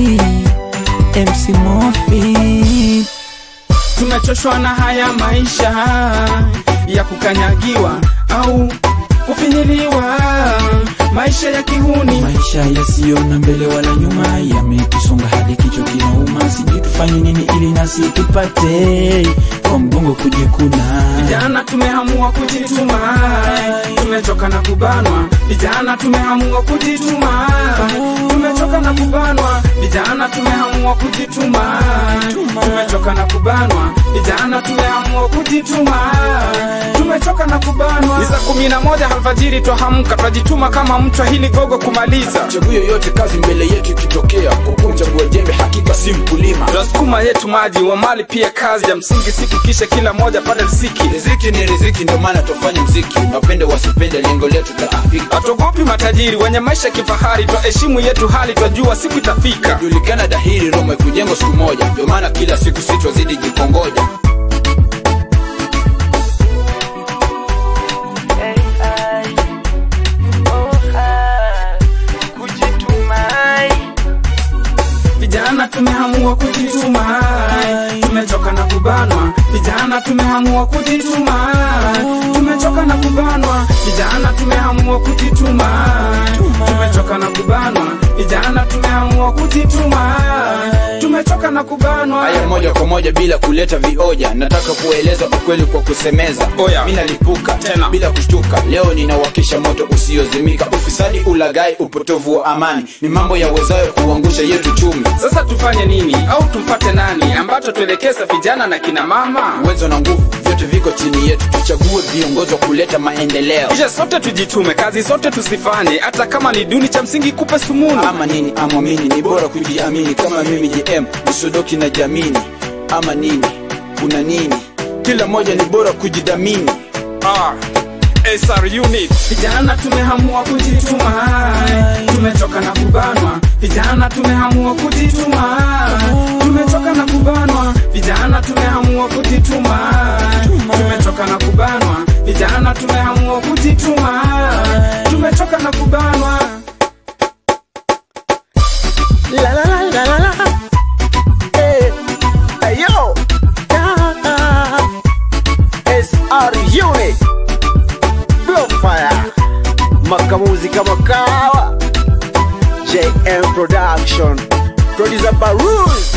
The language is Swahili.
MC Mofi tumechoshwa na haya maisha ya kukanyagiwa au kufinyiliwa maisha ya kihuni maisha yasiyo na mbele wala nyuma yametusonga hadi kichwa kinauma sijui tufanye nini ili nasi tupate kwa mgongo kujikuna vijana tumeamua kujituma tumechoka na kubanwa vijana tumeamua kujituma tumechoka na kubanwa vijana tumeamua kujituma tumechoka na kubanwa vijana tumeamua kujituma tumechoka na kubanwa ni saa kumi na moja alfajiri twahamka twajituma kama mchwa hili gogo kumaliza chaguo yoyote kazi mbele yetu ikitokea kukumchagua jembe hakika si mkulima twasukuma yetu maji wa mali pia kazi ya msingi siku kisha kila moja pale riziki riziki ni riziki ndio maana tufanye mziki napende wasipende lengo letu taafika hatuogopi matajiri wenye maisha kifahari twaheshimu yetu hali twajua siku itafika julikana dahiri roma ikujengwa siku moja ndio maana kila siku si twazidi jikongoja vijana tumeamua kujituma tumechoka na kubanwa vijana tumeamua kujituma tumechoka na kubanwa vijana tumeamua kujituma tumechoka na kubanwa vijana tumeamua kujituma tumechoka na kubanwa haya moja kwa moja bila kuleta vioja nataka kueleza ukweli kwa kusemeza Oya. mi nalipuka Tena. bila kushtuka leo ninawakisha moto usiozimika ufisadi ulagai upotovu wa amani ni mambo yawezayo kuangusha yetu chumi sasa tufanye nini au tumfate nani ambacho tuelekeza vijana na kina mama uwezo na nguvu vyote viko chini yetu tuchague viongozi wa kuleta maendeleo kisha sote tujitume kazi zote tusifanye hata kama ni duni cha msingi kupe sumuni ama nini amwamini ni bora kujiamini kama mimi jm usodoki na jamini ama nini kuna nini kila moja ni bora kujidhamini Ah, SR unit. Vijana tumehamua kujituma, tumechoka na kubanwa. Vijana tumehamua kujituma, tumechoka na kubanwa. Vijana tumehamua kujituma, tumechoka na kubanwa. Vijana tumehamua kujituma, tumechoka na kubanwa. La la la la la la. Hey, hey yo. Yeah. SR Unit. Blow fire. Makamuzi kama kawa. JM Production. Producer Baruz.